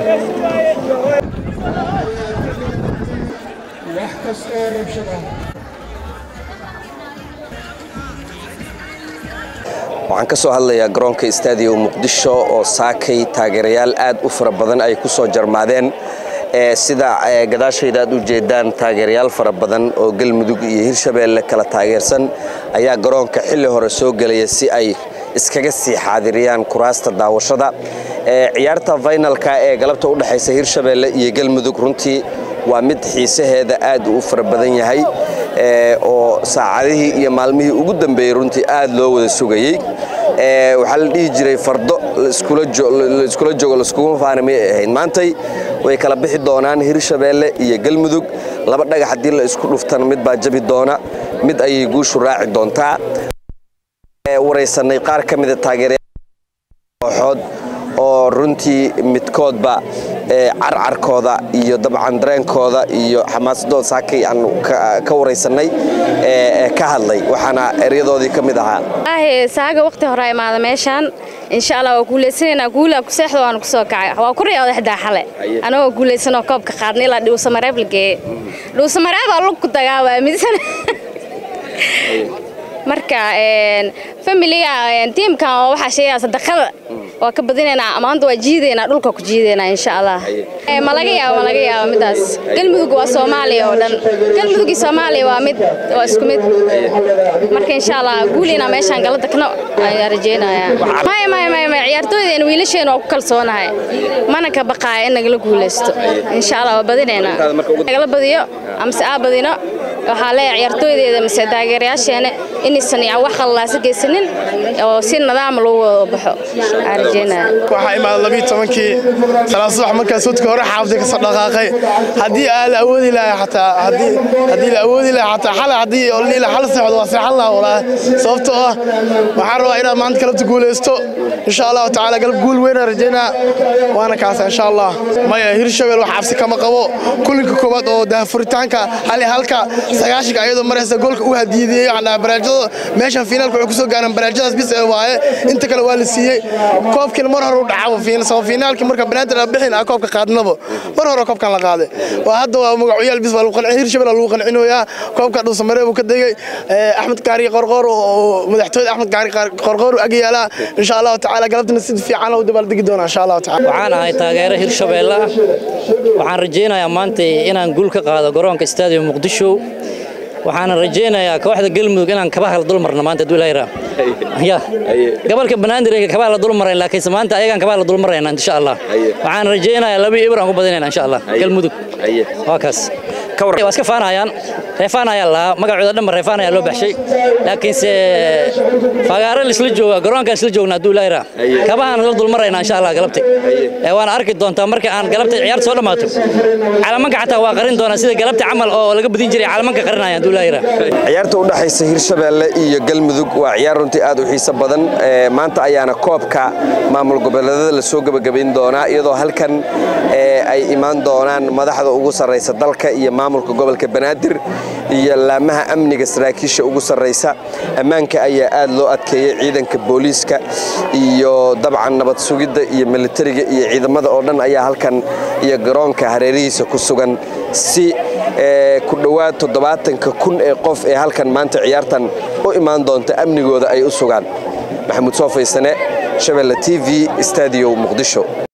wax kasta oo rabshad ah waxaan ka soo hadlayaa garoonka istaadiyo muqdisho oo saakay taageerayaal aad u fara badan ay ku soo jarmaadeen sida gadaashayda aad u jeedaan taageerayaal fara badan oo galmudug iyo hirshabeelle kala taageersan ayaa garoonka xilli hore soo gelaya si ay iskaga sii xaadiriyaan kuraasta daawashada ciyaarta faynalka ee galabta u dhexaysa hirshabeelle iyo galmudug runtii waa mid xiisaheeda aad u fara badan yahay oo saacadihii iyo maalmihii ugu dambeeyey runtii aad loo wada sugayey waxaa la dhihi jiray fardo laiskula joogo laiskuguma faana may ahayd maantay way kala bixi doonaan hirshabeelle iyo galmudug laba dhagax haddii la isku dhuftana mid baa jabi doona mid ayay guushu raaci doontaa waraysanay qaar ka mida taageerayooxood oo runtii midkoodba carcarkooda iyo dabcan dareenkooda iyo xamaasadooda saakay aan ka waraysanay ka hadlay waxaana eryadoodii ka mid ahaa saaga waqti hore imaada meeshaan insha allah waa guulaysanaynaa guulaa ku seexda waanu kusoo kacay waa ku riyooda xdaa xale anagoo guulaysanoo koobka qaadna ilaa dhuusamareeb la geeye dhuusamareebaa lugku dagaawaa midsan marka familiga tiimkan oo waxaa sheegaya sadaqada waa ka badinaynaa maanta waa jiidaynaa dhulka ku jiidaynaa insha allah ma laga yaabo ma laga yaabo midaas galmudug waa soomaaliya oo dhan galmudug iyo soomaaliya waa mid waa isku mid marka insha allah guuliina meeshaan gala dagno ayaan rajaynayaa maya maya maya maya ciyaartooydeena wiilasheena waa ku kalsoonahay mana ka baqaaya in nagala guulaysto insha allah waa badinaynaa nagala badiyo amase aa badino waxaa leeyahay ciyaartooydeeda mise taageerayaasheena inaysan wax qallaasa geysanin oo si nadaama lagu wada baxo aan rajeynaya waxaa imaaday labiiyo tobankii salaad subax markaas wadka hore xaafday ka soo dhaqaaqay haddii aa la awoodi lahay xataa haddii haddii la awoodi lahay xataa xalay haddii oo liila xal seexdo waa seexan lahaa walaahi sababtoo ah waxaan rabaa inaad maanta galabta guulaysto insha allahu tacaala galab guul weynaan rajeynaa waana kaasa insha allah maya hirshabeel wax cabsi kama qabo kulinka koowaad oo dahafuritaanka hali halka sagaashanka ayadoo maraysa goolka u hadiidiyey waxaan dhahaa baraajada meeshan fiinaalka waxay kusoo gaareen baraajadaas bis ee waaye inta kale waa la siiyey koobkiina mar hore u dhacaba saba fiinaalkii marka banaadir aan bixin ah koobka qaadnaba mar hore koobkan la qaaday waa hadda waa magacuyaal bis baa lagu qancin hirshabeel lagu qancinoyaa koobka dhuusamaree buu ka degay axmed kaari qorqoor oo madaxtooyada axmed kaari qorqoor ag yaala insha allahu tacaala galabtana si fiican u dabaaldegi doona insha allahu tacaala waxaan ahay taageere hirshabeelle ah waxaan rajaynayaa maanta inaan guul ka qaado garoonka istaadiyo muqdisho waxaana rajaynayaa kooxda galmudug inaan kabaha la dulmarno maanta hadduu ilaahay ya gobolka banaadir kabaha la dulmarayn laakiinse maanta ayagaan kabaha la dulmarayna insha allah waxaan rajaynayaa laba ibr aan ku badinayna insha allah galmudug waa kaas waa iska faanayaan reefaan ayaa lahaa magacooda dhanba reefaan ayaa loo baxshay laakiinse fagaare lisla jooga garoonkaan isla joogna hadduu ilaahay raa kabahaan la dulmarayna insha allah galabti waana arki doontaa marka aan galabta ciyaarta soo dhammaato calamanka xataa waa qarin doonaa sida galabta camal oo laga badin jiray calamanka qarinaya hadduu ilaahay raa ciyaarta u dhaxaysa hirshabeelle iyo galmudug waa ciyaar runtii aad u xiiso badan maanta ayaana koobka maamul goboleedyada la soo gebagabayn doonaa iyadoo halkan ay imaan doonaan madaxda ugu sarraysa dalka iyo maamulka gobolka banaadir iyo laamaha amniga saraakiisha ugu sarraysa ammaanka ayaa aad loo adkeeyey ciidanka booliiska iyo dabcan nabad sugidda iyo militariga iyo ciidamada oo dhan ayaa halkan iyo garoonka hareerihiisa ku sugan si ku dhowaad toddobaatanka kun ee qof ee halkan maanta ciyaartan u imaan doonta amnigooda ay u sugaan maxamuud soo faysane shabelle t v stadiyo muqdisho